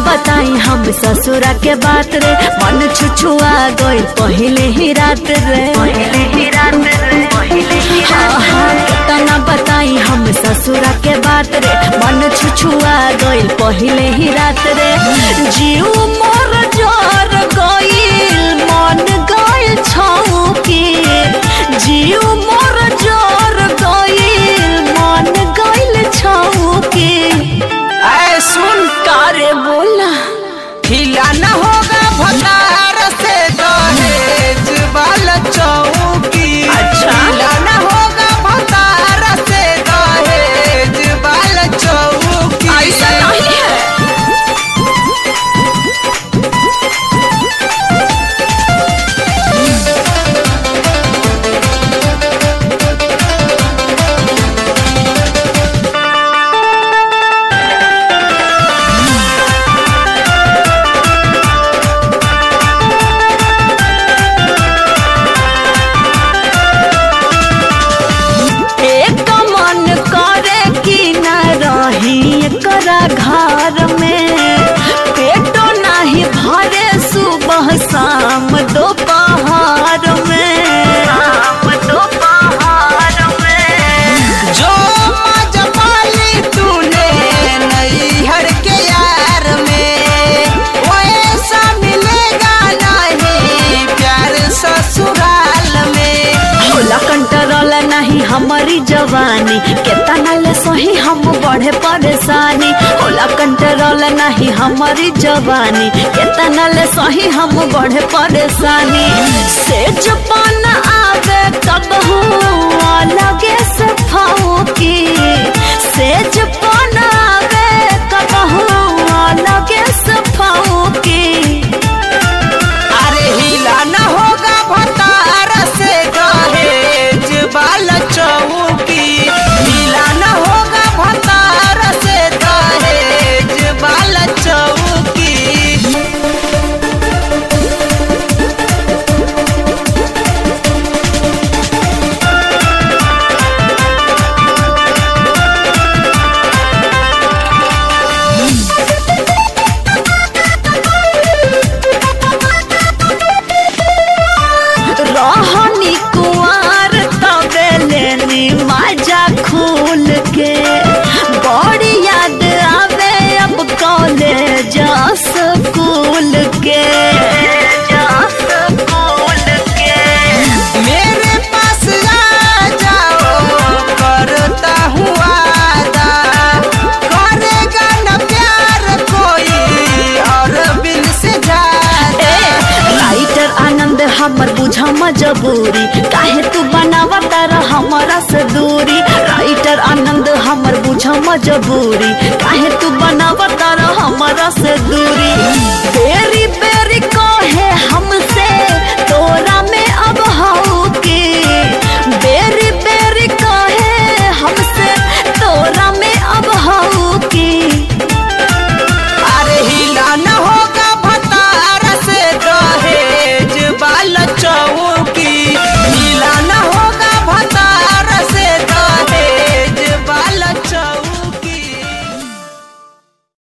बताई हम ससुरा के बात रे मन छुछुआ गई पहले ही रात रे पहले ही रात रे पहले ही तना बताई हम ससुरा के बात रे मन छुछुआ गई पहले ही रात रे जीव मोर जोर गईल मन गईल छौकी जीव मोर जोर गईल मन गईल छौकी ऐ सुन कारे बोला हिला न होगा भतार से दहेज वाला चौकी अच्छा। हिला न होगा भतार से दहेज वाला चौकी ऐसा नहीं है एक मन करे कि न रही एकरा घर में पेटो नहीं भरे सुबह शाम दोपहर में शाम दोपहर में जो मजबाली तूने नैहर के यार में वैसा मिलेगा नहीं प्यार ससुराल में होला कंट्रोल नहीं हमारी जवानी केतना ले सही हम बढ़े परेशानी होला कंट्रोल नहीं हमारी जवानी केतना ले सही हम बढ़े परेशानी सेज पान आवे कब लगे से फाऊकी सेज पान आवे कब लगे से फाऊकी अरे हिला न होगा भतार से दहेज वाला चौकी हिला न होगा भतार से दहेज वाला चौकी रहनी कुआर तबे लेनी माजा खूल के बड़ी याद आवे अब कॉलेज स्कूल के स्कूल के मेरे पास आ जाओ करता हूँ वादा करेगा न प्यार कोई और बिन से ज्यादा राइटर आनंद हमर बुझा मजबूरी काहे तू बनावता रह हमारा से दूरी राइटर आनंद हमर बुझा मजबूरी काहे तू बनावता रह हमारा से